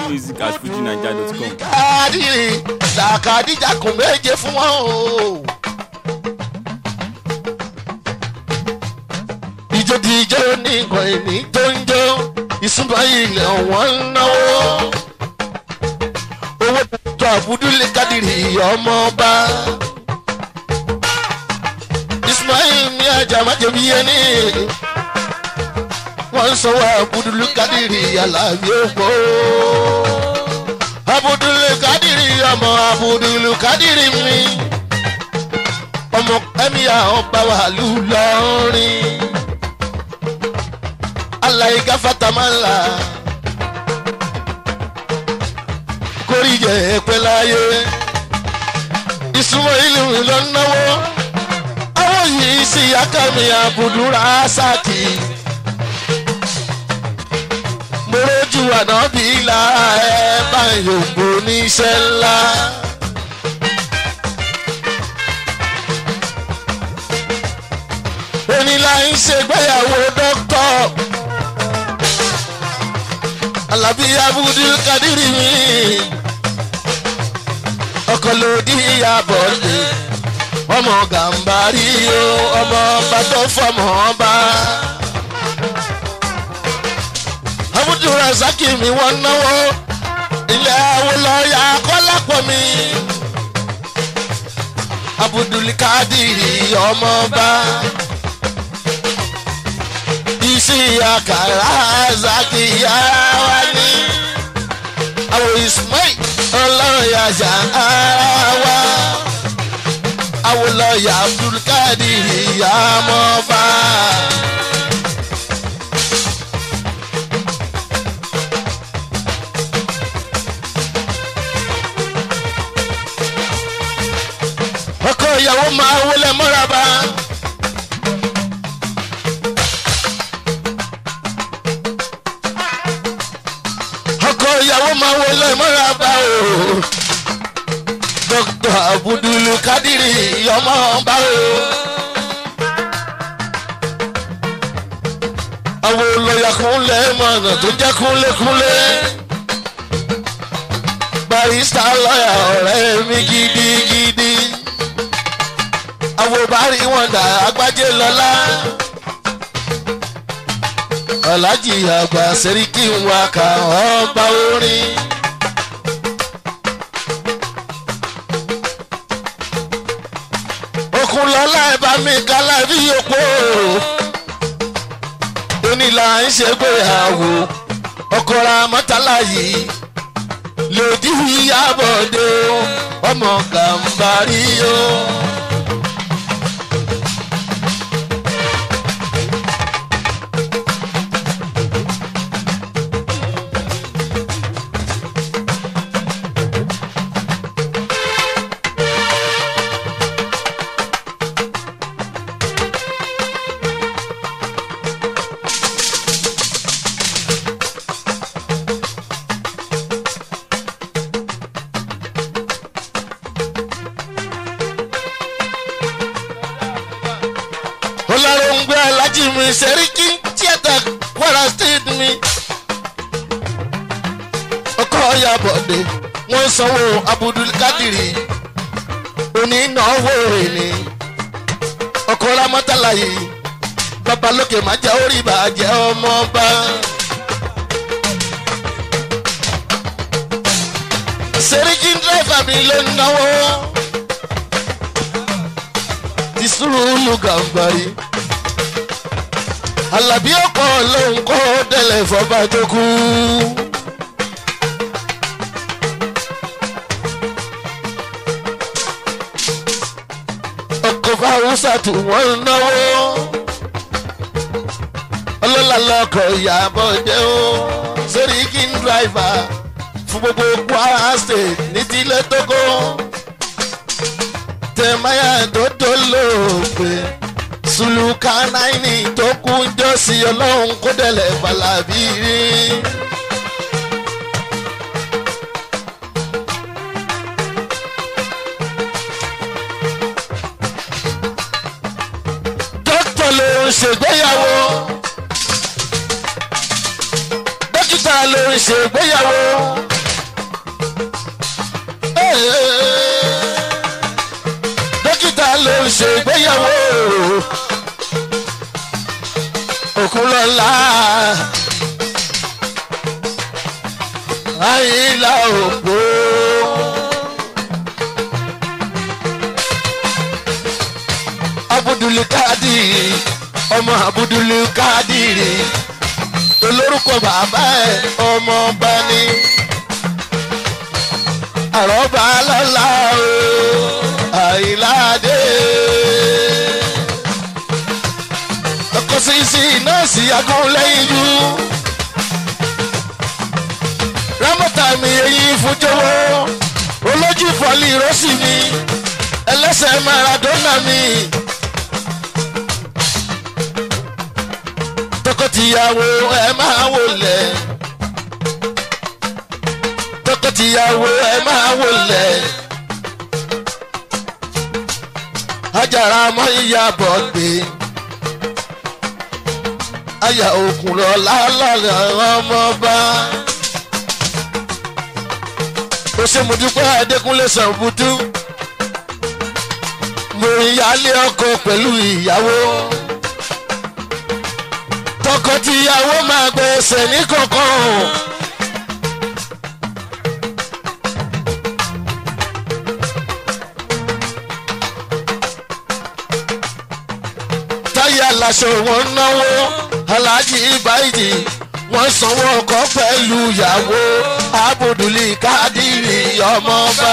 music at fujinaija.com. kádìrì làkàdíjà kùn méje fún wọn o. ìjó ti ijó ní nǹkan ìní tó ń jó ìsúnmọ́ ilẹ̀ wọn ń náwó. owó tó àbúdúlé kádìrì ọmọọba. ismail ní ajá májèmí ẹni. wọ́n ń sanwó àbúdúlé kádìrì aláàbí òpó abudulu kadiri ọmọ abudulu kadiri mi ọmọ ẹmíyà ọba wàlú lọrin alayika fatamala kórìjẹ ẹpẹláyé ìsúnmọ́ ìlú lọ náwó àwọn yìí sì yákàmì abudulra sáàkì moroju ànábì lára ẹ bá yòǹbó níṣẹ́ ńlá. onílà ń ṣègbéyàwó dókítà alábí abudul kadiri mi ọkọ lòdì ìyàbọ̀ lè ọmọ gàmbàrí o ọmọ bàtọ́ fọmọ ọba abudu rasaki mi wọn náwó ilé awolọ́yà kọ́lápọ̀ mi abudulkadiri ọmọọba isi akara zakiya wa ni àwọn ismail ọlọ́yà ṣàárá awolọ́yà abdulkadiri ọmọọba. ọkọ ìyàwó máa wọlé mọ́raba. ọkọ ìyàwó máa wọlé mọ́raba o. dókítà abudulu kadiri ọmọ ọba o. àwọn olóyà kúnlẹ̀ mọ̀nà tó jẹ́ kúnlẹ̀kúnlẹ̀. barista lọ́yà ọ̀rẹ́ mi gidigidi àwọn bari wọn dà agbájé lọlá ọlájì àgbà sẹ́ríkì ń wá ká ọba orin. okun lọlá ẹ bá mi kálá bí òpó onílà ń ṣègbéyàwó ọkọ̀ra mọ́tàlá yìí lòdì ìyàbọ̀dé ọmọ gàmbàrí o. oláròǹgbé alájí mi sẹ́ríkì tíátà kwara state mi. ọkọ yabọ̀dé wọ́n sanwó abudulkadiri onínáwó ni ọkọ ramọ́tàlá yìí babalókè má jẹ́ orí bàjẹ́ ọmọọba. sẹ́ríkì dírẹ́fà mi ló ń náwó ti sùúrù gàmbàrí. Àlàbí ọ̀pọ̀ lòun kọ́ délẹ̀ fọba tó kú. Ọkọ̀ fáwùsà tí wọ́n ń náwó. Ọlọ́lá lọkọ̀ ìyàbọ̀ jẹ́ o. Sẹ́ríkì ń dráìvà fún gbogbo Kwara State ní tilẹ̀ tókó tẹ̀máyà tó tó lóògbé sùlùkà náírà tó kú jọ́sí ọlọ́run kó dẹ̀lẹ̀ balabi rí. dókítà ló ń ṣègbéyàwó dókítà ló ń ṣègbéyàwó dókítà ló ń ṣègbéyàwó òkúlọ́lá àyìnlá òpó. abudulukadiri ọmọ abudulukadiri olórúkọ bàbá ẹ ọmọ ọba ni àrọ́bà lọ́la o àìláde. ọkọ sísí nọ́ọ̀sì agúnlẹ́yìn jù rámọ́tà mi eyín fúnjọ́wọ́ olójú fọ́lì rọ́ọ̀sì mi ẹlẹ́sẹ̀ maradona mi. tọkọtìyàwó ẹ máa wọlé tọkọtìyàwó ẹ máa wọlé ajara mọ ìyàbọ̀ gbé aya òkun lọ lálàlà ọmọọba ó ṣe mo dúpẹ́ adékúnlé sàǹbùtú mo ìyáálé ọkọ pẹ̀lú ìyàwó tọkọtìyàwó máa gbèsè ní kankan. táyà láṣọ wọn náwó aláàjì ìbáyìí wọn sanwó ọkọ pẹ̀lú ìyàwó abudulí kádìrì ọmọọba.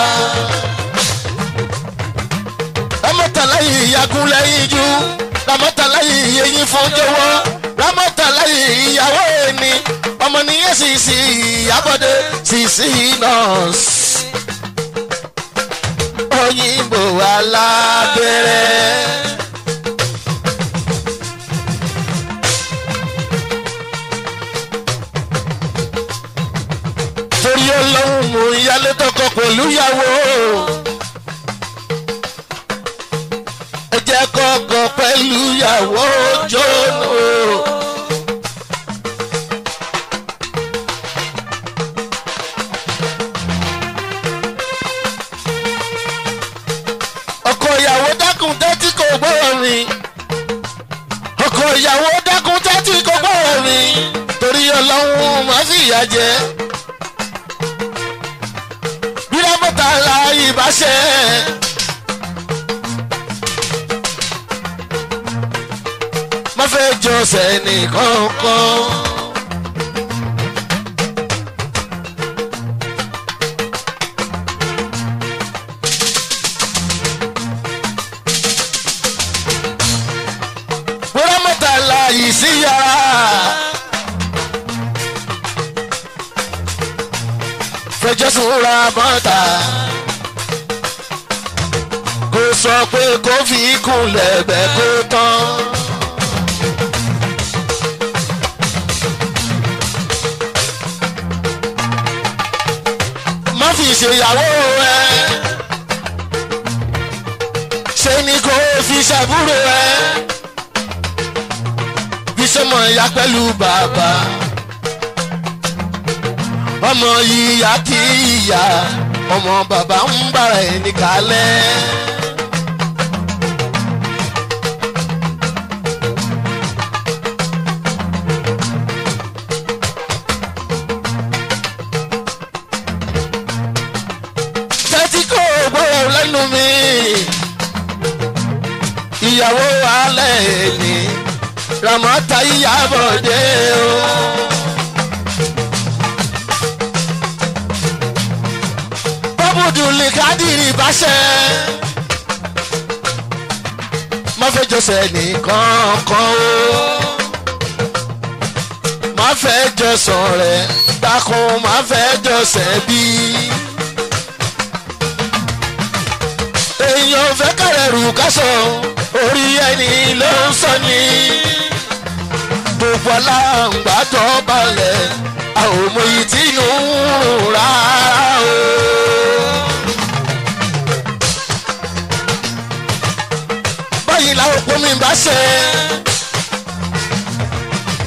rámọ́tàláyì yagun lẹ́yìn jù rámọ́tàláyì yẹyin fún jọwọ́ rámọ́tàláyì ìyàwó ẹni ọmọ nìyẹn sì sí ìyàbọ̀dé sì sí nọ́ọ̀sì. òyìnbó alábẹ́rẹ́. torí ọlọ́run mú ìyálé tọkọ pẹ̀lú ìyàwó. ẹ jẹ́ kọ́kọ́ pẹ̀lú ìyàwó jóná. ọkọ ìyàwó dákun tẹ́tí kò gbọ́rọ̀ mi. ọkọ ìyàwó dákun tẹ́tí kò gbọ́rọ̀ mi. torí ọlọ́run máa fi ìyà jẹ bírámọ́tà la ìbáṣẹ́. má fẹ́ jọ sẹ́ni kankan. bírámọ́tà la ìsíyàrá. fẹjọ́ sùn ra bọ́tà. kò sọ pé kó fi kún lẹ́bẹ̀ kó tán. má fi ṣèyàwó ẹ. ṣé ni kò fi ṣàbúrò ẹ. bí sọmọ ìyá pẹ̀lú bàbá ọmọ ìyá kì í yá ọmọ bàbá ń bára ẹni kalẹ̀. tẹ́tí kò gbọ́dọ̀ lẹ́nu mi ìyàwó alẹ́ ni ramọ́ta ìyàbọ̀ dé o. abudulayi kadiri baṣẹ. má fẹ́ jọsẹ̀ nìkan kan o. má fẹ́ jọsàn rẹ̀ dákun má fẹ́ jọsẹ̀ bí. èèyàn fẹ́ kẹrẹ̀ rù kásọ̀ orí ẹni ló ń sọ ni. gbogbo aláǹgbá tó balẹ̀ àwọn ọmọ yìí tí ń rùn rárá o. báyìí làwọn òpó mi bá ṣe.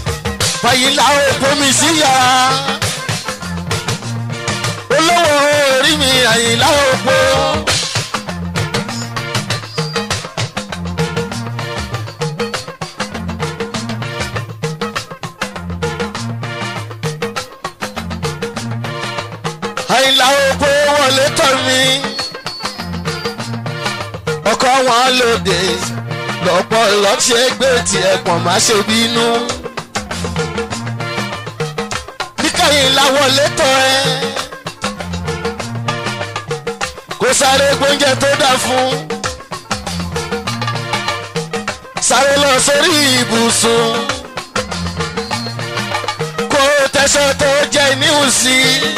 báyìí làwọn òpó mi sí ya. olówó àyìnlá òpó. àyìnlá òpó wọlé tọ̀ mí ọkọ wọn lóde lọ́pọ̀ lọ́ṣẹ́ gbé tiẹ̀ pọ̀ má ṣe bínú. níkàyìn láwọlé tọ́ ẹ kó sáré gbóúnjẹ tó dà fún sáré lọ sórí ibùsùn kó tẹsán tó jẹ níhùsí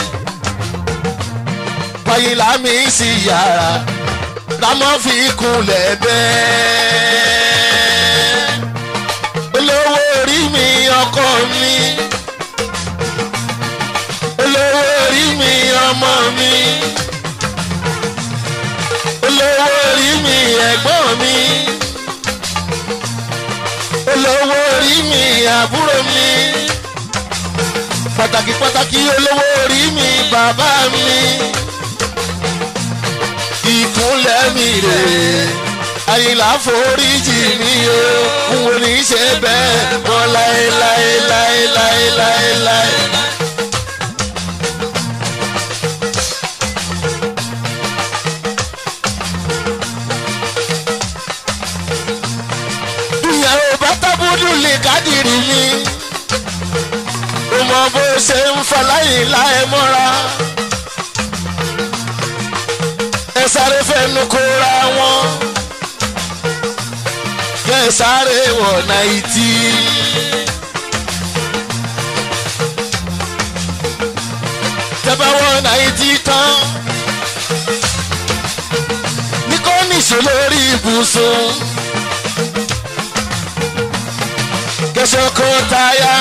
pàyìlá mi sí yàrá lámọ́ fi kunlẹ̀ bẹ́ẹ̀. olówó orí mi ọkọ mi. olówó orí mi ọmọ mi. olówó orí mi ẹ̀gbọ́n mi. olówó orí mi àbúrò mi. pàtàkì pàtàkì olówó orí mi bàbá mi ìkúnlẹ̀ mi rè àyìnlá foríjì mi o n ò ní ṣe bẹ́ẹ̀ mọ́ láéláéláéláéláé. ìyàwó bàtàbùdù lè kádìrì mi ó mọ bó ṣe ń faláyìnlá ẹ mọ́ra ẹ sáré fẹnu kóra wọn kẹ sáré wọ náìtì. tẹ́bá wọ náìtì tán ní kò níṣó lórí ibùsùn kẹsàn kó táyà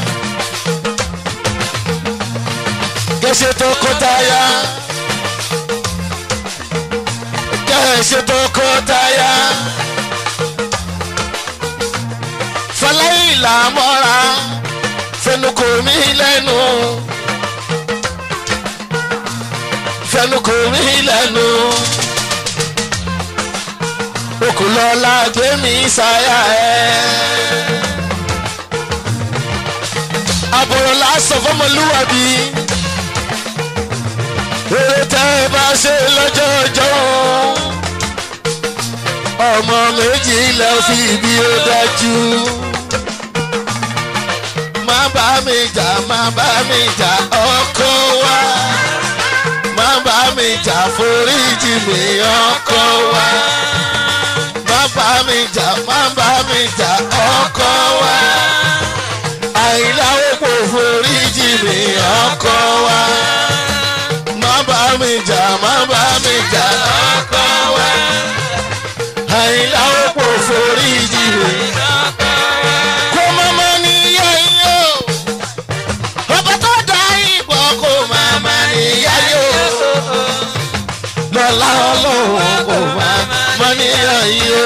kẹsàn tó kó táyà ṣe tọkọtaya. fọláyìn là mọ́ra fẹnukò mí lẹ́nu. fẹnukò mí lẹ́nu. okùnlọ́lá gbé mi sáyà ẹ̀. àbúrò lásán fọmọlúwàbí èrè tẹ́ ẹ bá ṣe lọ́jọ́ ọjọ́ ọmọ méjì lọ fi ibi ó dájú. má bá mi jà má bá mi jà ọkọ wa má bá mi jà foríjì mi ọkọ wa má bá mi jà má bá mi jà ọkọ wa àìláwó kò foríjì mi ọkọ wa má bá mi jà má bá mi jà ọkọ wa àìlá òpó forí jìnnà. kó mọ́mọ́ níyà yó ọba tó dá ìbọn kó mọ́mọ́ níyà yó lọ́lá ọlọ́wọ́ kó mọ́mọ́ níyà yó.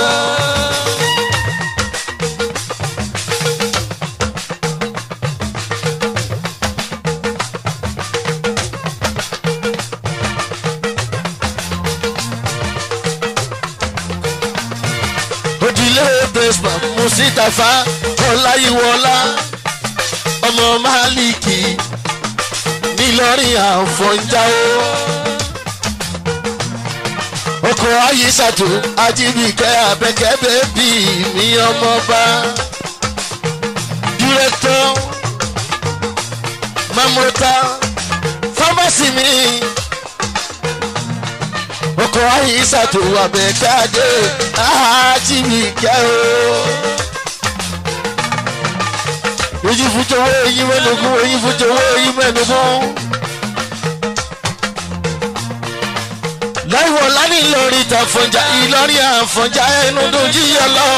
òdìlé bẹ́sùmá mùsítàfà ọláyíwọlá ọmọ máàlìkì nílọrin àfọ̀njáwó ọkọ̀ ayíṣàtò ajíbìkẹ́ abẹ́kẹ́ bẹ́bí mi ọmọba dírẹ́tọ̀ mamota fámásì mi ọkọ̀ ayíṣàtò abẹ́kẹ́ ajíbìkẹ́ o. èyí fújọwọ́ èyí mẹ́nugun èyí fújọwọ́ èyí mẹ́nugun. láìwọ̀ lánìí lórí ìtàfọ̀njà ìlọrin àfọ̀njà ẹnu dojú yọ lọ.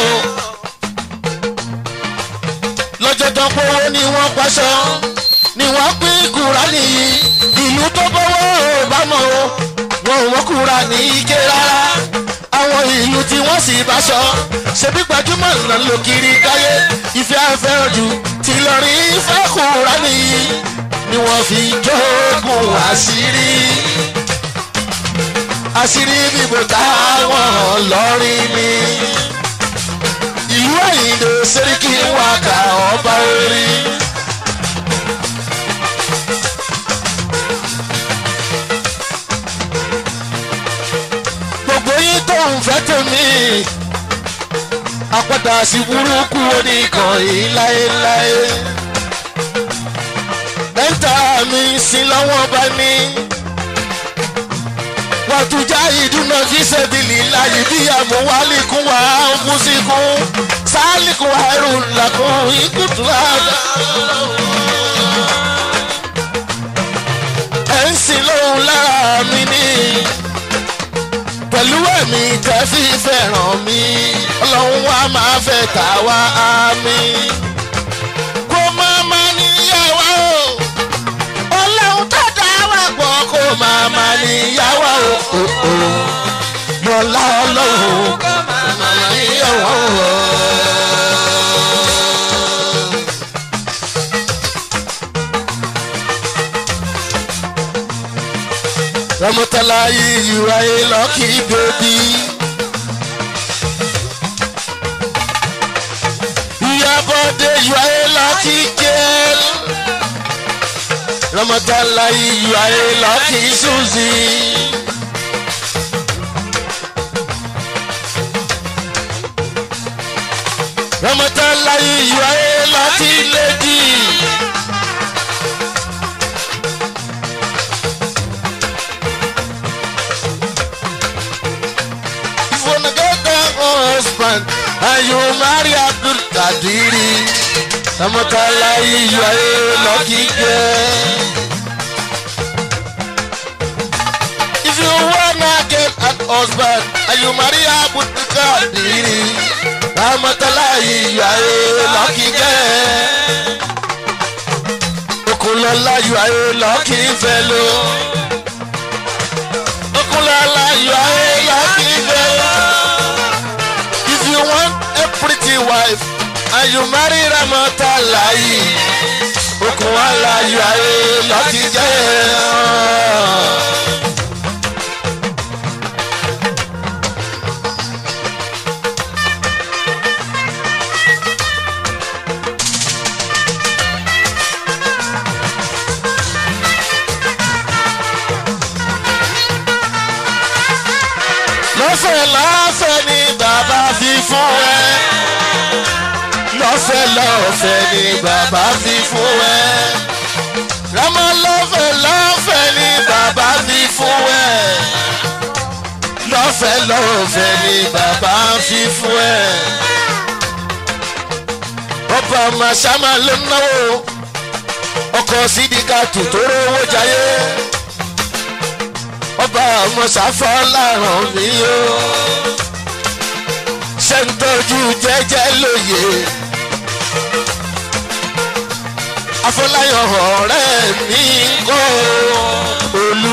lọ́jọ́ tó pọ́wọ́ ni wọ́n paṣọ ni wọ́n pín kúránì yìí ìlú tó bọ́wọ́ ò bá mọ̀ o wọn ò wọ́n kúránì ike rárá àwọn ìlú tí wọ́n sì bá sọ ṣebí gbajúmọ̀ ńlá ló kiri káyé ìfẹ́ afẹ́ ojú tí lọ́rí ìfẹ́ kúránì yìí ni wọ́n fi jókòó àṣírí àṣírí bíbò táwọn lọ́rin ni ìlú àyìndé sẹ́ríkì wákà ọba orí. gbogbo yín tó ń fẹ́ tèmi àpàdà sí burúkú oníkan yìí láéláé. mẹ́ta mi sí lọ́wọ́ bá ní. wàtújà ìdúná fi ṣẹ́bìlì láyé bí àmúwálìkún wà á ń kú síkún sálìkún wà ẹrù làkún ikú tó àgbà. ẹ̀ ń sìn lóhun lára mi ní pẹ̀lú ẹ̀mí tẹ́ fi fẹ́ràn mi ọlọ́run wa máa fẹ́ tà wá àmì. kó máa ma níyàwó o ọlọ́run tó dá wà pọ̀ kó máa ma níyàwó o lọ́lá ọlọ́run kó máa ma níyàwó o. Ramotala you are a lucky baby. Your body you are a lucky girl. Ramotala you are a lucky Susie. Ramotala you are a lucky lady. If you wanna get a husband and you marry Abdul Kadiri, Ramotala you are a lucky girl. If you wanna get a husband and you marry Abdul Kadiri, Ramotala you are a lucky girl. Okulola you are a lucky fellow. Okunlala, you are a lucky girl. If you want a pretty wife and you marry Ramota Lai, Okunlala, you are a lucky girl. lọ́fẹ̀ẹ́ lọ́fẹ̀ẹ́ ni bàbá fi fún ẹ. lọ́fẹ̀ẹ́ lọ́fẹ̀ẹ́ ni bàbá fi fún ẹ. rámọ́ lọ́fẹ̀ẹ́ lọ́fẹ̀ẹ́ ni bàbá fi fún ẹ. lọ́fẹ̀ẹ́ lọ́fẹ̀ẹ́ ni bàbá fi fún ẹ. ọba màṣámà ló ń náwó ọkọ̀ sídìkà tó tó rówó jayé ọba mọ̀sáfọ́ láràn mí o ṣe ń tọ́jú jẹ́jẹ́ lóye afọláyàn ọ̀rẹ́ mi ń kọ́ olú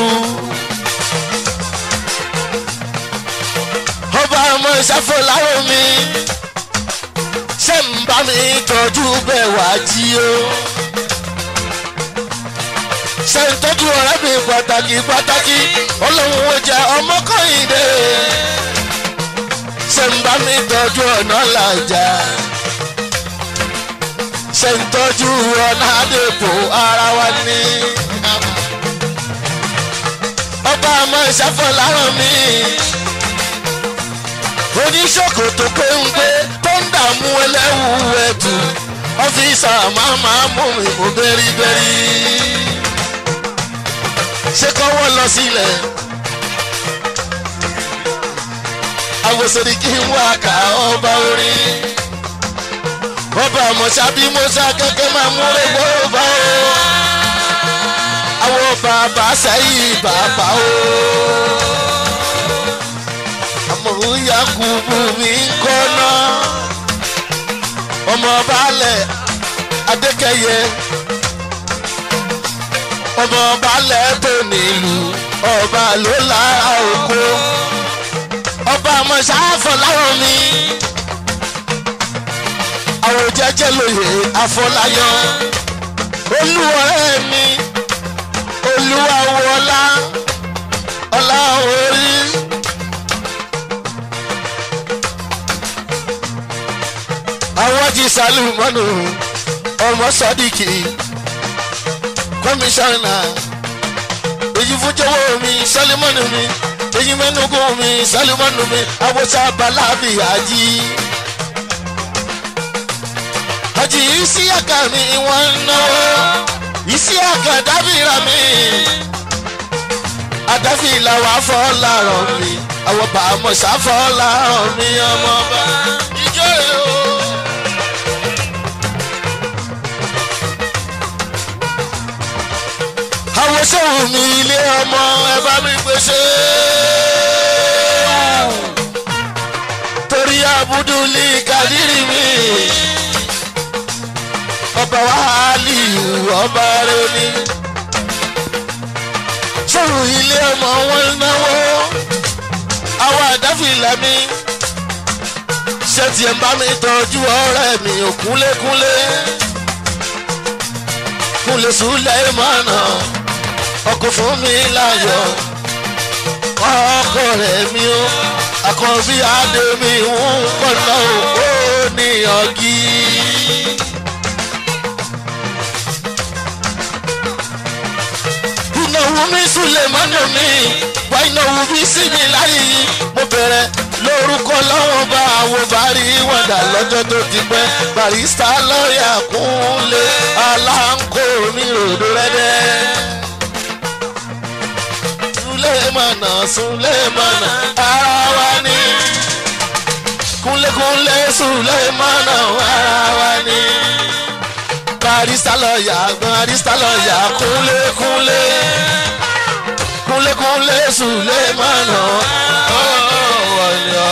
ọba mọ̀sáfọ́ láràn mi ṣe ń bá mi tọ́jú bẹ́ẹ̀ wá jí o ṣe ń tọ́jú ọ̀rẹ́ mi pàtàkì pàtàkì ọlọ́run ó jẹ ọmọ kọ́hìndé ṣe ń bá mi tọ́jú ọ̀nà làjà ṣe ń tọ́jú ọ̀nà àdèpò ara wa ní. ọba àmọ́ ìṣàfọ̀ láràn mi oníṣòkòtò péńpé tó ń dààmú ẹlẹ́wù ẹ̀tù ọ́fíìsà máa máa mú mi mú bẹ́rìbẹ́rì ṣé kọ́wọ́ lọ sílẹ̀. àwòsàn kí n wá ká ọba orin. ọba àmọ̀ṣá bí mọ́ṣá kẹ́kẹ́ máa múre gbọ́rọ̀bá o. àwọn bàbá sẹ́yìn bàbá o. àmọ̀ yakubu mi ń kọ́nà. ọmọ balẹ̀ adékẹ́yẹ ọmọ balẹ̀ tó nílùú ọba ló lára oko ọba àmọ̀ṣáfọ̀ láwọn mi àwọn jẹ́jẹ́ lóye àfọláyọ olúwọ̀rẹ́ mi olúwa wọlá ọlá orí sálùmọ́nù ọmọ sọ́díkì kọmíṣánná èyí fún jẹ́wọ́ mi sálùmọ́nù mi èyí mẹ́nugun mi sálùmọ́nù mi awọ́sá balábì àjí. àjí isi àkà mi wọ́n ń náwó isi àkà dábìrà mi àdáfì làwọn afọ́ làárọ̀ mi àwọn bàámọ̀ sáfọ́ làárọ̀ mi ọmọ bá ìjọ rẹ̀ o. àwọn sẹ́wọ̀n mi ilé ọmọ ẹ bá mi pèsè. torí abudulí kadiri mi ọba wàhálì ọba rẹ ni. sẹ́wọ̀n ilé ọmọ wọn náwó àwọn àdáfìlà mi ṣé tiẹ̀ ń bá mi tọ́jú ọ̀rẹ́ mi ò kúnlékúnlé kúnlé sùlẹ̀ mọ́nà ọkọ fún mi láyọ̀ ọkọ rẹ̀ mi ó àkànbí adé mi ń kọ́nà ó ní ọ̀gí. ìnáwó mi súlẹ̀ mọ́nà mi wá ìnáwó mi sí mi láyé mo bẹ̀rẹ̀ lórúkọ lọ́wọ́ bá àwọn bàrí wọ̀dà lọ́jọ́ tó ti pẹ́ barista lọ́ọ̀yà kúnlé aláǹkó mi ròdó rẹ́dẹ́. Sulemana Sulemana ara wa ni kúnlékúnlé Sulemana ara wa ni barista lọ́ọ̀yà barista lọ́ọ̀yà kúnlékúnlé kúnlékúnlé Sulemana ọ̀wọ̀ ni ọ̀.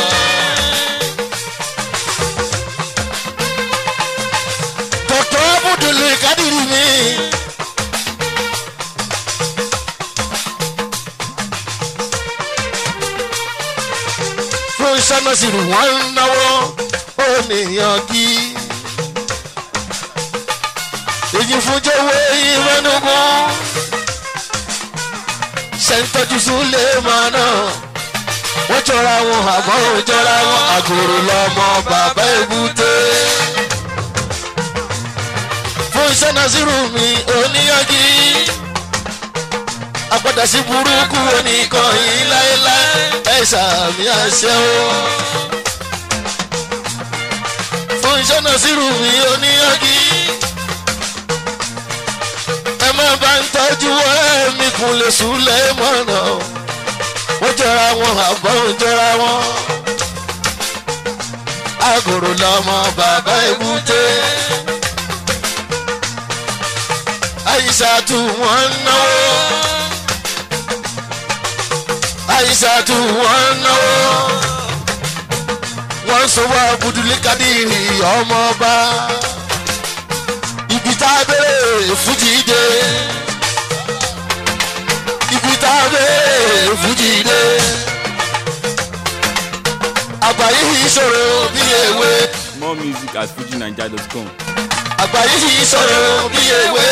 Dr. Abudul Kadiri mi. fún sọ́nà sí ni wọ́n ń náwó ó nìyàn kí. èyí fún jẹ́wọ́ ìrẹ́nugun ṣe ń tọ́jú súlé máa náà wọ́n jọra wọn àmọ́ ò jọra wọn àgòrò lọ́mọ bàbá èbúté. fún sọ́nà sírù mi oníyanjú àpàdà sí burúkú oníkan yìí láéláé ẹ sàmì àṣẹ o. fún ìṣọ́nà sírù mi oníyanjú ẹ má bá ń tọ́jú ẹ̀mí kún lè súlẹ̀ mọ́nà ó jọra wọn àbọ̀ ó jọra wọn. àgòrò lọmọ bàbá èbúté àyíṣà tù wọ́n náwó àyíṣàtú wọn náwó wọn sọwọ abudulẹ kadiri ọmọọba ibi tá a bẹ̀rẹ̀ fújì dé ibi tá a bẹ̀rẹ̀ fújì dé àgbáyé yìí sọ̀rọ̀ bí ewé More music at fujinaija.com. àgbáyé yìí sọ̀rọ̀ bí ewé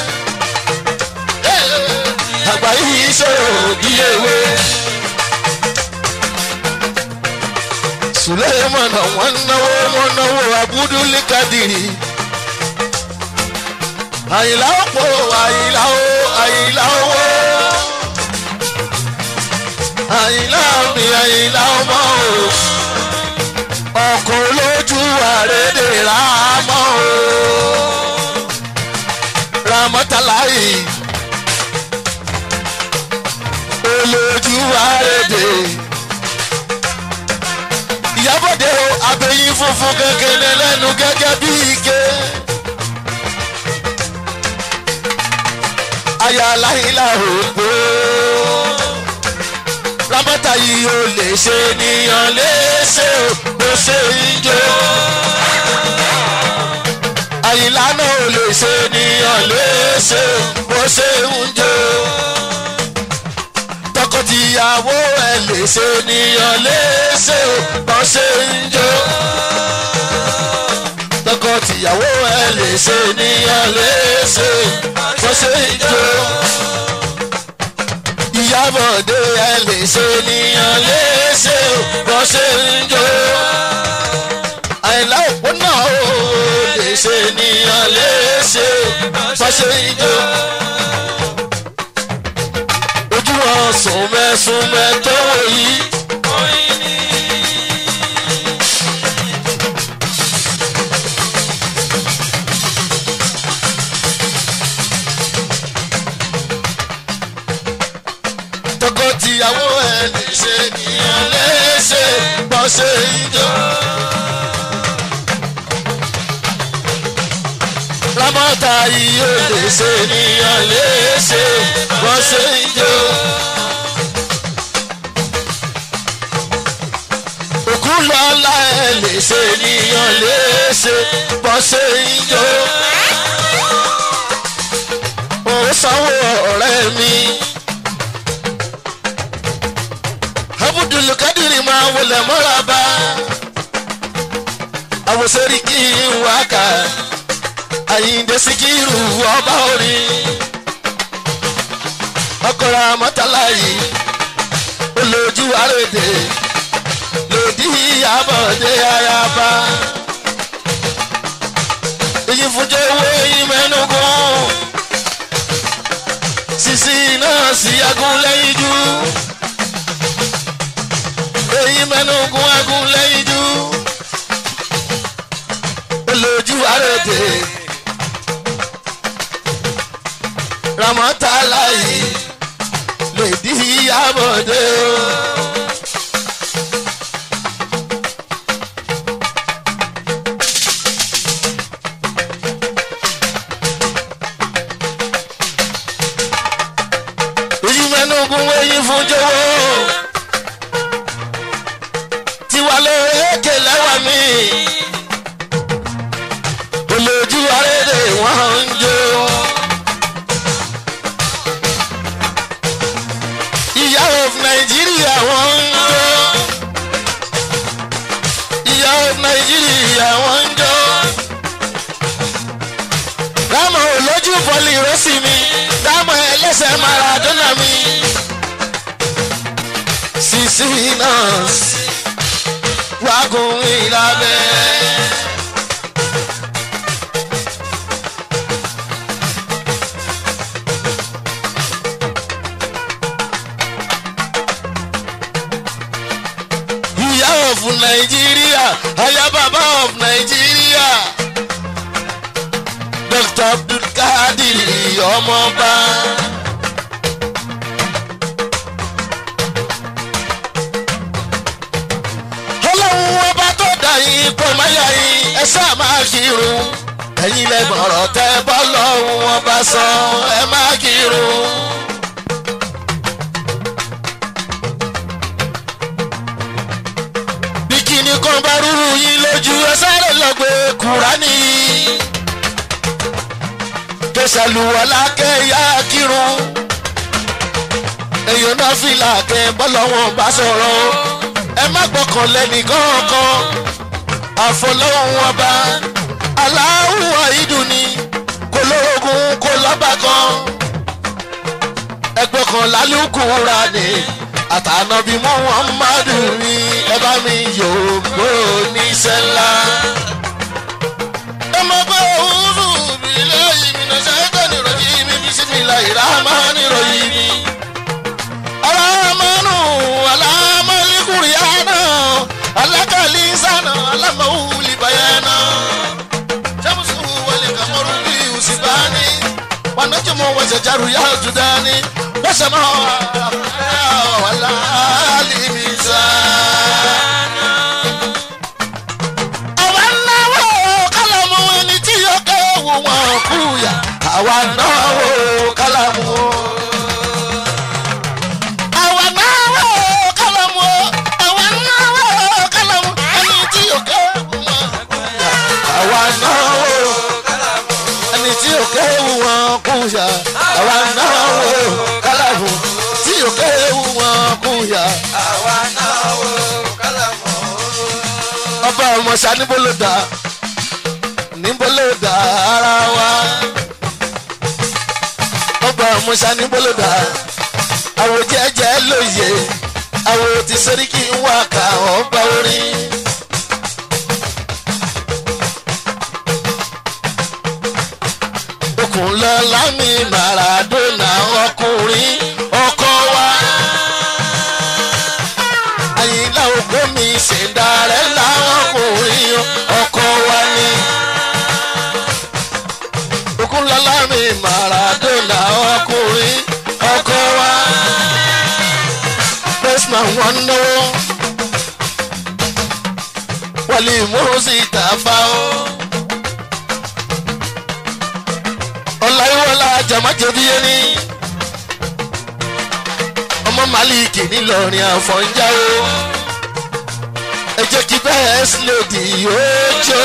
àgbáyé yìí sọ̀rọ̀ bí ewé. sulemana wọn náwó wọn náwó abudulẹ kadiri àyìnlá òpó àyìnlá ó àyìnlá owó àyìnlá mi àyìnlá ọmọ o ọkọ lójú àrédè rámọ o ramọtàláyì olójú àrédè ìyábọ̀dé o abẹ́yín funfun kékeré lẹ́nu gẹ́gẹ́ bí ike. aya aláìlá ògbó rábọ́tà yìí ò lè ṣe nìyàn léṣe o bó ṣe ń jó. àyìnlá náà ò lè ṣe nìyàn léṣe o bó ṣe ń jó tọkọtìyàwó ẹ lè ṣe níyàn léṣe o bọ́n ṣe ń jó. tọkọtìyàwó ẹ lè ṣe níyàn léṣe o bọ́n ṣe ń jó. ìyábọ̀dé ẹ lè ṣe níyàn léṣe o bọ́n ṣe ń jó. àìlá òpó náà o ṣe ń jó. ojú wọn sùnmẹ́sùnmẹ́ tó wò yìí. tọkọtìyàwó ẹ lè ṣe nìyàn léṣe bọ́ ṣe ń jó. ramọ́ta yìí ó lè ṣe nìyàn léṣe bọ́ ṣe ń jó. òkú lọ́la ẹ lè ṣe nìyàn léṣe bọ́ ṣe ń jó. ó sanwó ọ̀rẹ́ mi. abudulukadiri máa wọlé mọ́ra bá àwòsórí kí n wá kà àyíǹde síkírù ọba orin ọkọ̀rọ̀ àmọ́tálá yìí olójú àrèdè lòdì àbọ̀dé ayaba èyí fúnjẹ́ owó yìí mẹ́nugun sisi náà sí agúnlẹ́yìn jù èyí mẹ́nugun agúnlẹ́yìn jù olójú àrèdè ramọ́tálá yìí lòdì àbọ̀dé o. èyí mẹ́nugun wẹ̀yìn fún jọ̀wọ́ tiwa lóore èké lẹ́wà mi olójú arédè wọ́n ń jó. ìyá of nàìjíríà wọ́n ń jó. ìyá of nàìjíríà wọ́n ń jó. dámọ̀ olójú bọ́ọ̀lì rọ́ọ̀sì mi dámọ̀ ẹlẹ́sẹ̀ maradona mi. sisi náà wàgùn ìlàbẹ̀. ìyá of nàìjíríà aya bàbá of nàìjíríà dr abdulkadir ọmọọba. ọlọ́run ọba tó dà yín kò má yà yín ẹ ṣáà máa kírun ẹ̀yin lẹ́gbọ̀n ọ̀rọ̀ tẹ́ bọ́ lọ́run ọba sọ ẹ máa kírun. bí kíni kan bá rúru yín lójú ẹ sáré lọ gbé kúránì. kẹsàlùwọ̀lá kẹ́yà kírun. èèyàn náà fìlà kẹ bọ́lọ́wọ́n bá sọ̀rọ̀ ẹ má gbọ́kàn lẹ́nì kankan àfọlọ́hún ọba aláwọ̀ ìdùnní kò lóògùn kò lọ́ba kan ẹgbẹ́ kan lálùkùrà ni àtànàbí muhammadu ni ẹ bá mi yòógbó níṣẹ́ ńlá. ẹ mọ̀ pé òwúrò mi lẹ́yìn mi náà ṣẹ́gbẹ́ nìròyìn mi bí sí mi láì rà máa nìròyìn mi. alámánú alámálíkùrìánà alákàlí sànà alámọ̀wúlì bàyánà. sàmùsù wọlé kàmọ́rù bí usibani wanajumu wajajaru ya judani wasama wala alimizana. àwa náwó kálámù ẹni tí yóò kéwù wọn kúyà àwa náwó kálámù. àwa náwó kálámù àwa náwó kálámù ẹni tí yóò kéwù wọn kúyà àwa náwó ẹni tí ò kéwu wọn kúyà àwa náà wò kálàbù tí ò kéwu wọn kúyà. àwa náà wò kálàmù. ọba ọmọọṣà níbo ló dà níbo ló dà ara wa. ọba ọmọọṣà níbo ló dà àwọn jẹjẹ lóye àwọn tí sẹ́ríkì ń wá ká ọba orin. okùn lọ́la mi maradona ọkùnrin ọkọ wa. àyìnlá ògbó mi ṣèǹdarẹ́ láwọn ọkùnrin ọkọ wa ni. okunlọ́lá mi maradona ọkùnrin ọkọ wa. Bestman wọn náwó wọlé mọ́sí tàfà ó. ọ̀làyíwọlá jàmájẹ̀bí ẹni ọmọ màlíkì ńìlọrin àfọ̀njá ó. ẹ jẹ́ kí bẹ́ẹ̀ sílẹ̀dì yóò jó.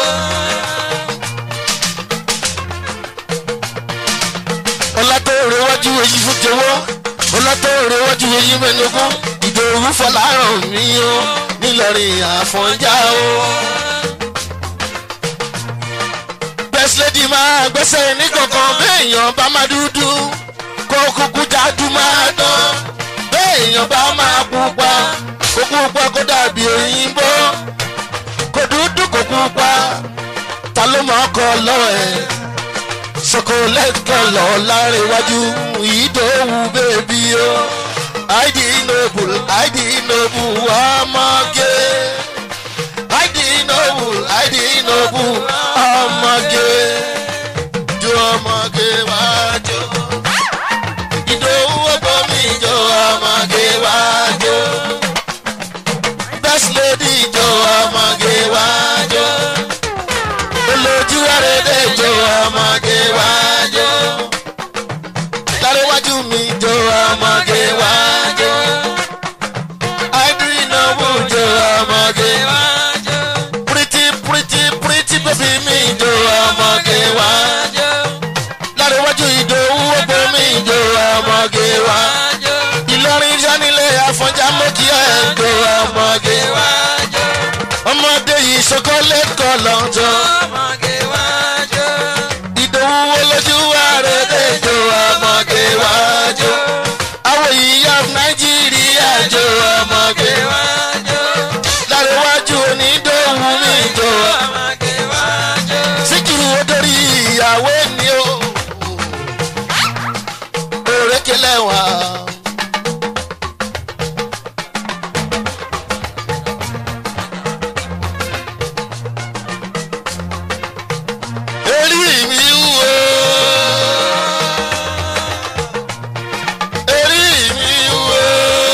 ọlá tó rẹwájú èyí fún jọwọ́ ọlá tó rẹwájú èyí mẹ́nugún ìdòwú fọláràn mi ó ńìlọrin àfọ̀njá ó. bẹ́sílẹ́dì máa gbẹ́sẹ̀ ní kankan béèyàn bá máa dúdú kó kúkú jáde máa dán béèyàn bá máa pupa kó pupa kó dàbí òyìnbó kó dúdú kó pupa ta ló máa kọ lọ ẹ chocolate kọlọ lárẹwájú ìdòwú bèbí o id noble id noble ọmọge id noble id noble ọmọge jó ọmọge wájú ìdòwú ọgbọ́n mi jó ọmọge wájú best lady jó ọmọge wájú olójú ẹrẹ́dẹ̀ jó ọmọge wájú lárẹ́wájú mi jó ọmọge wájú àìdírí náwó jó ọmọge wájú pretty pretty pretty baby mi jó ọmọge wájú lárẹ́wájú ìdòwú ọgbọ́n mi jó ọmọge wájú ìlọrin sanilé àfọ̀njá mọ́kì ẹ̀ jó ọmọge wájú ọmọdé yìí chocolate kọlọ̀ jọ ìdòwú olójú àrèdè jó ọmọge wájú àwọn ìyá nàìjíríà jó ọmọge wájú lárẹ́wájú onídòwú mi jó síkìrì odori ìyàwó ni ó òrékelẹ̀ wá. Eri mi wúwo. Eri mi wúwo.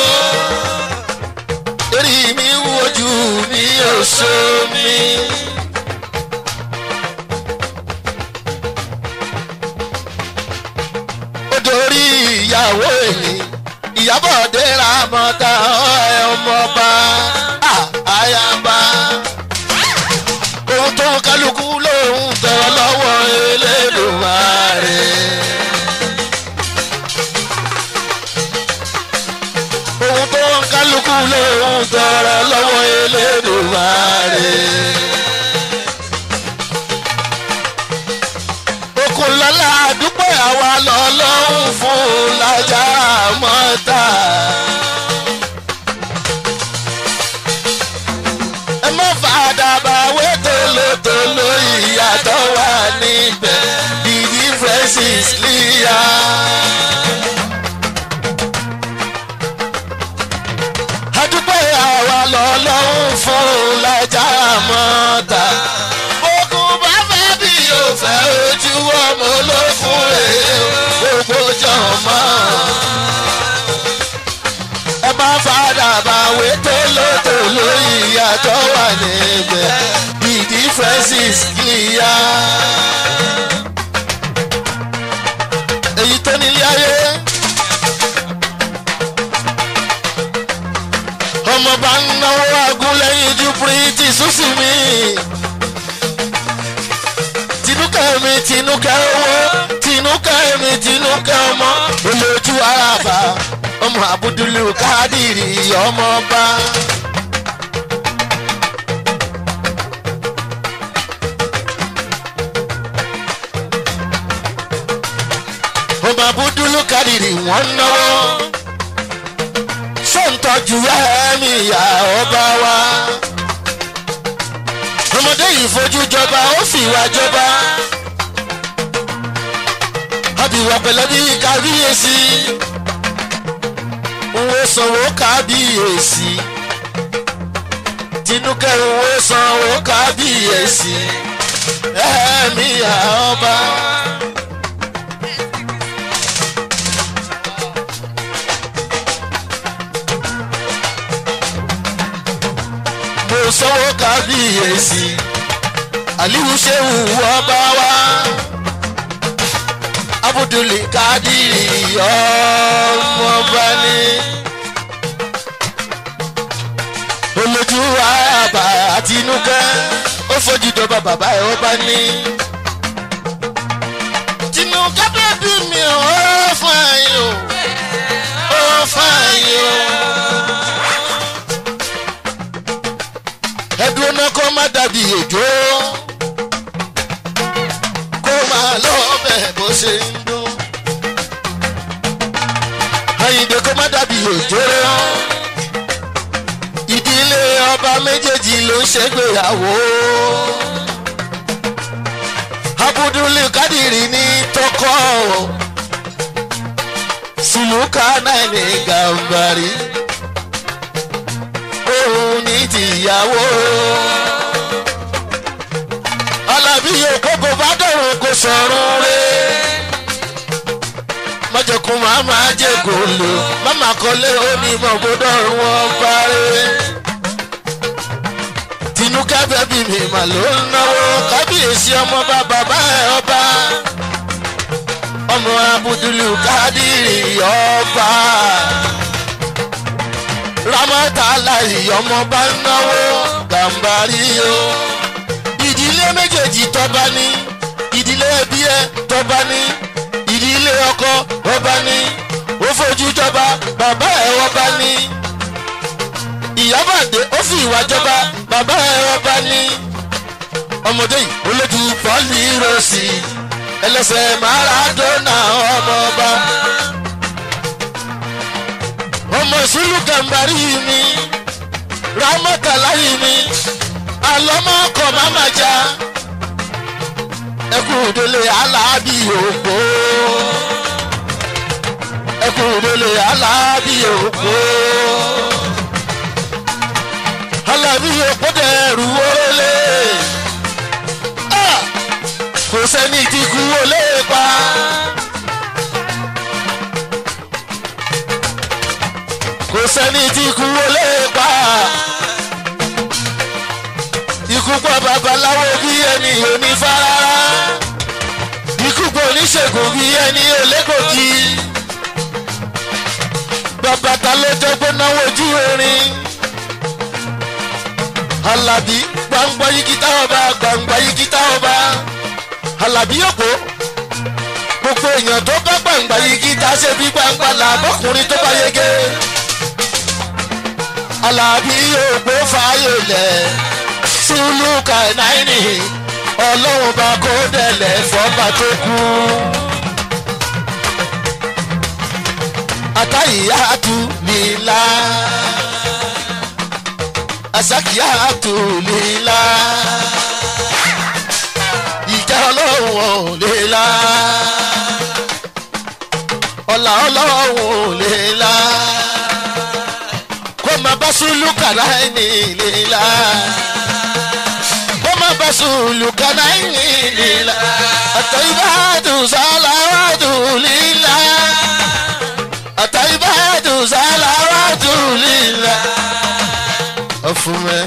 Eri mi wúwo jù mí òṣò mi. Ó dorí ìyàwó èmi. Ìyábọ̀ dẹ́ra mọ́ta ẹ̀ ọmọọba. Àyàbá ohun tó ń kálukú lòun tọrọ lọ́wọ́ elédùnmáre. ohun tó ń kálukú lòun tọrọ lọ́wọ́ elédùnmáre. Okunlọ́lá àdúpẹ́ àwa lọ́lọ́run fún lájà mọ́ta. ẹ má fàdà bá wé tolótoló ìyàtọ̀ wà níbẹ̀ the difference is clear. adúpẹ́ àwa lọ́lọ́run fún lájà mọ́ta. ogun bá fẹ́ bí yóò fẹ́ ojú ọmọ ló fún èyí gbogbo jọ̀mọ́ ẹ bá fàdà bá wé tolótoló ìyàtọ̀ wà níbẹ̀ the difference is clear. èyí tó nílé ayé ọmọ bá ń náwó agúnlẹ́yìn ju píríntì súnsì mi tinúkẹ́ mi tinúkẹ́ owó tinúkẹ́ mi tinúkẹ́ ọmọ olójú àràbà ọmọ abudulu kádìrì ọmọọba. ọmọ abudulu kádìrì wọ́n náwó sọ́ńtọ́jú ẹ̀mí ìyá ọba wa. ọmọdé yìí fojú jọba ó fìwà jọba. ìwà pẹ̀lẹ́ bí kábíyèsí wo sanwó kábíyèsí tinúkẹ́ wo sanwó kábíyèsí ẹ̀mí àọba. mo sanwó kábíyèsí aliwu sehu ọba wa abudulayi kadiri ọmọọba ni olójú àbá àtinúkẹ́ ó fojú dọba bàbá ẹ̀ ọba ní. tinúkẹ́ bẹ́bí mi ò fún ẹ̀yìn o ó fún ẹ̀yìn o. ẹdùn náà kó má dàbí òjò kó máa lọ bẹ́ẹ̀ bó ṣe ń dún. àyìndé kó má dàbí òjò ìdílé ọba méjèèjì ló ń ṣègbéyàwó. abudulayi kadiri ní tọkọ sùlùkà náà ní gàmbàrí òun ní tìyàwó. alábí òkókò bá dọ̀rùn kò sọ̀rùn rẹ̀. mọ̀jọ̀kùn máa máa jẹ́ gòlò máma kọ́lé onímọ̀ bó dọ̀rùn wọn parẹ́. tinúkẹ́ bẹ́bí mi mà ló ń náwó kábíyèsí ọmọ bá bàbá ẹ̀ ọba. ọmọ abudulu kádìrì ọba ramọ́tàlá ìyọmọ bá ń náwó gàmbàrí o. ìdílé méjèèjì tọ́ba ní ìdílé ẹbí ẹ tọ́ba ní ìdílé ọkọ ọba ní ó fojú jọba bàbá ẹ ọba ní. ìyábàdé ó fi ìwà jọba bàbá ẹ ọba ní. ọmọdé yìí ó lójú pọ́lì rọ̀sì ẹlẹ́sẹ̀ maradona ọmọ ọba ọmọ ìsúlù gàmbàrí mi rámọ́tàláyé mi alọ́mọkọ̀ máma já ẹkùn òdòlè aláàbí òpó ẹkùn òdòlè aláàbí òpó aláàbí òpó dẹrù wọlé kò sẹ́ni tí kú wọlé pa. kò sẹ́ni tí ikú wọlé pa. Ikú pọ̀ babaláwo bí ẹni onífárárá. Ikú pọ̀ oníṣègùn bí ẹni olégòkì. Bàbá ta ló jẹ́ pé náwó ojú orin. Àlàbí gbangba yìí kìtà ọba gbangba yìí kìtà ọba. Àlàbí òpó gbogbo èèyàn tó bá gbangba yìí kìtà ṣe bí gbangba làbọ̀kùnrin tó bá yege alábí òpó fààyè lẹ̀ sùlùkà náírì ọlọ́run bá kó dẹ̀lẹ̀ fọ́ba tó kú. àtàyíyàtú lílá àsàkíyàtú lílá ìjà ọlọ́run ò lílá ọ̀là ọlọ́run ò lílá kọ́má bá sùlù kàrá ẹni lílá. kọ́má bá sùlù kàrá ẹni lílá. àtàyíbáàdù sálàwàdù lílá. àtàyíbáàdù sálàwàdù lílá. ọ̀fun mẹ́.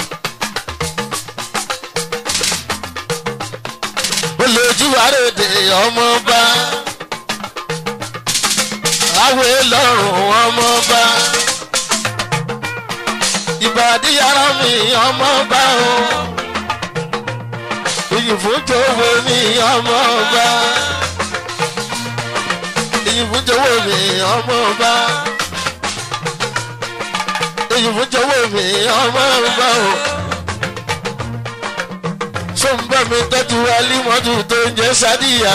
olójú àròdè ọmọ bá. àwẹ̀ lọ́rùn ọmọ bá ìbàdí yàrá mi ọmọ bá o ìyìnfúnjọwọ mi ọmọ bá ìyìnfúnjọwọ mi ọmọ bá ìyìnfúnjọwọ mi ọmọ bá o sọ́nbà mi tọ́jú alímọ́tò tó ń jẹ́ sádìyà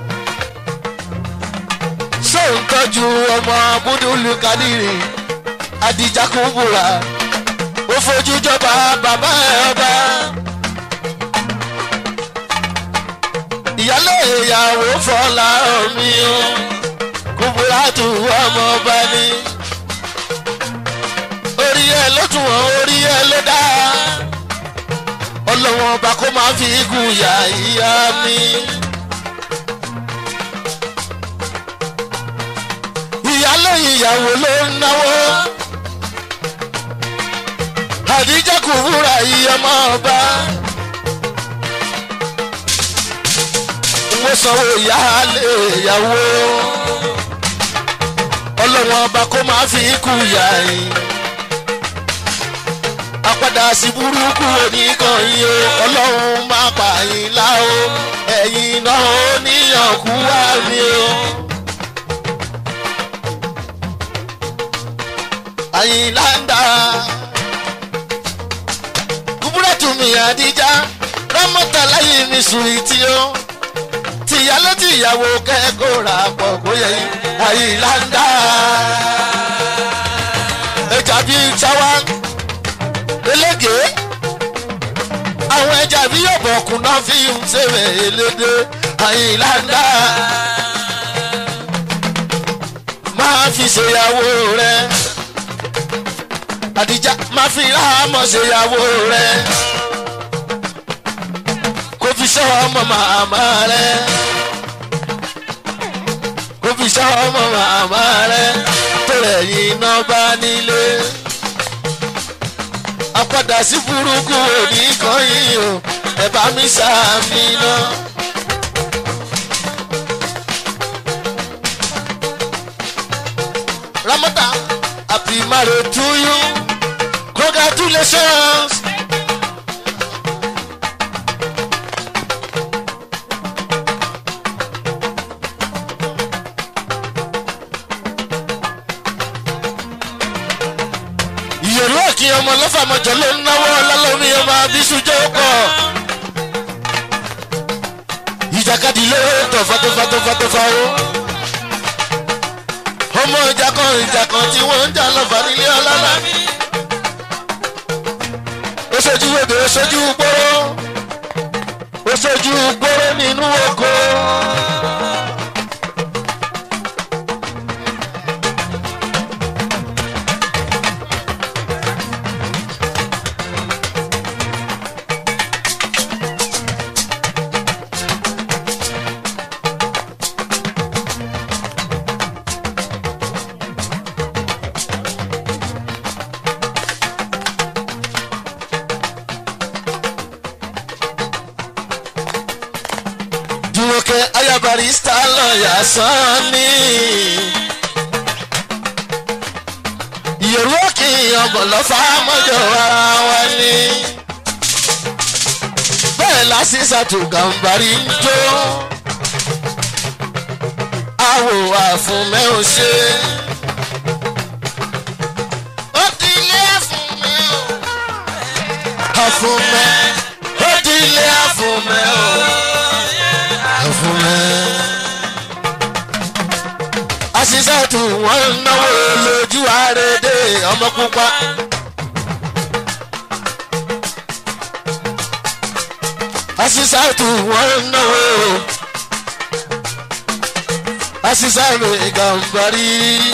sọ́ǹtọ́jú ọmọ abúdúlù kadìrì adijakubura ó fojú jọba bàbá ẹ ọba ìyálé ìyàwó fọlá omi o kúburátù ọmọ ọba ni orí ẹ ló tún wọn orí ẹ ló dá ọlọ́wọ́n ọba kó máa fi igun yà ìyá mi. ìyálé ìyàwó ló ń náwó àdíjẹ́ kò wúra ìyọmọ ọba. mo sanwó ìyáálé ìyàwó ọlọ́wọ́n ọba kó máa fi ikú yà yín apádà sí burúkú oníkan yín o ọlọ́run máa pa yín láò ẹ̀yìn náà ó níyànkú wá mi o. àyìnlá ń dá kúbúrẹ́tù mi àdíjá rámọ́tà láyé mi sùn ìtì o tìyálé tìyàwó kẹ́kọ̀ọ́ rà pọ̀ bóyá àyìnlá ń dá ẹja bíi táwa elége àwọn ẹja bí ọ̀bọ̀kùn náà fi ń ṣèwé elédè àyìnlá ń dá máa fi ṣèyàwó rẹ àdìjà máa fi ráhámọ̀ ṣèyàwó rẹ kó fi ṣọ́ ọmọ màmá rẹ kó fi ṣọ́ ọmọ màmá rẹ tó rẹ̀ yín náà bá nílé apádà sí burúkú òní kan yìí o ẹ bá mi sàmì náà. Ramadan, happy marriage to you. Congratulations. ìyẹ̀rú òkè ọmọ lọ́fàmọ́jọ ló ń náwó ọlọ́lọ́mí ọmọ abísújọ́ pọ̀. ìjàkadì ló tọ̀ fatofatofatofá o. ọmọ ìjà kan ìjà kan tí wọ́n ń jà lọ́fà nílé ọlọ́lá. ó ṣojú ebè ó ṣojú gbóró. ó ṣojú gbóró nínú oko. Jùmọ̀kẹ́ ayabarista lọ́ọ̀yà sanni. Ìyẹ̀rú òkè ọ̀bọ̀n lọ́fà mọ́jọ ara wa ni. Bẹ́ẹ̀ lásìsàtò gàǹbarí ń jó. Àwò àfúnmẹ́ ò ṣe. Ó ti ilé àfúnmẹ́ o. Àfúnmẹ́. Ó ti ilé àfúnmẹ́ o fún ẹ. Aṣíṣàtù wọn ń náwó lójú àrèdè ọmọ pupa. Aṣíṣàtù wọn ń náwó. Aṣíṣàtù ìgànbarí.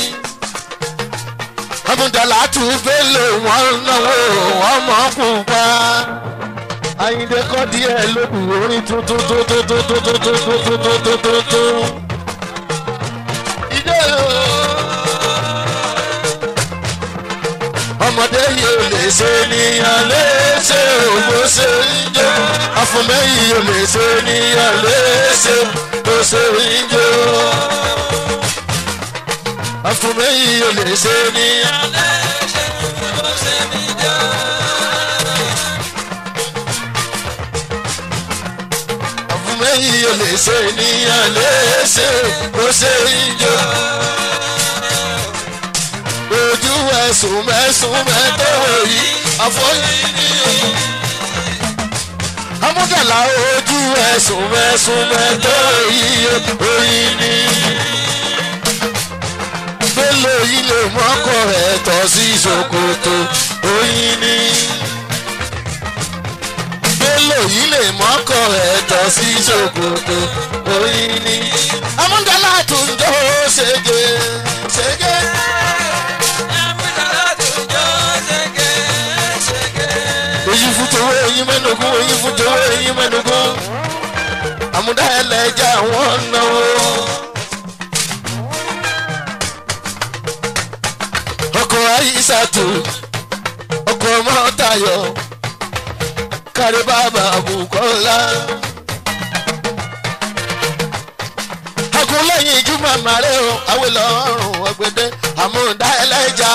Ọmọdàlátù bẹ́lẹ̀ wọn ń náwó ọmọ pupa ayinde kọ́ díẹ̀ lókun orin tuntun tó tó tó tó tó tó tó tó tó tó tó tó. ìdè o. ọmọdé yìí ò lè ṣe níyàn léṣe ògbó ṣe ń jó afúnmẹ́ yìí ò lè ṣe níyàn léṣe tó ṣe ń jó. afúnmẹ́ yìí ò lè ṣe níyàn léṣe tó ṣe ń jó. mẹ́yìn ò lè ṣe ènìyàn léṣe kó ṣe ìjọ. ojú ẹ̀sùn mẹ́sùn mẹ́tọ́wọ̀ yìí àfọyín ni o. amúdàlá ojú ẹ̀sùn mẹ́sùn mẹ́tọ́wọ̀ yìí oyin ni. gbélé yìí lè mọ́kọ̀ ẹ̀ tọ́ sí ṣòkòtò oyin ni mélòó yìí lè mọ́kọ̀ ẹ̀tọ́ sí ṣòkòtò oyin ni. amúdàlá tún jó ṣègé ṣègé. èyí fún tòwó èyí mẹ́nugún èyí fún tòwó èyí mẹ́nugún. àmúdá ẹlẹ́jà wọ́n náwó. ọkọ̀ ayíṣàtò ọkọ̀ mọ́tayọ̀ kárí bàbá àbùkọ́lá. ọkùnrin ìjú màmá rẹ̀ o àwìlọ́ ọ̀rùn ọ̀gbẹ́dẹ́ àmúdá ẹlẹ́jà.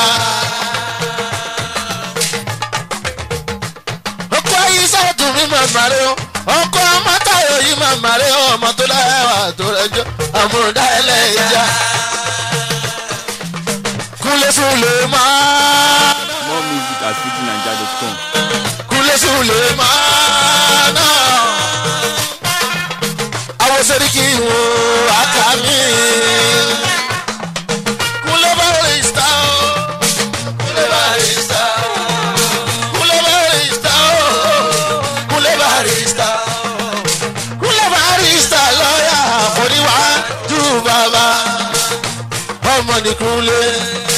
ọkọ̀ ayíṣàtò mi màmá rẹ̀ o ọkọ̀ mọ́tayọ̀ yìí màmá rẹ̀ o ọmọ tó lẹ́wà tó rẹjọ́ àmúdá ẹlẹ́jà. kúlẹ̀ fúlẹ̀ máa More music at fujinaija.com. kúlẹ̀ sùlẹ̀ máa ná. àwọn sẹ́ríkì wo àkàmì. kúlẹ̀ barista o. kúlẹ̀ barista o. kúlẹ̀ barista o. kúlẹ̀ barista o. kúlẹ̀ barista lọ́ọ̀yà oníwájú bàbá. ọmọ ní kúlẹ̀.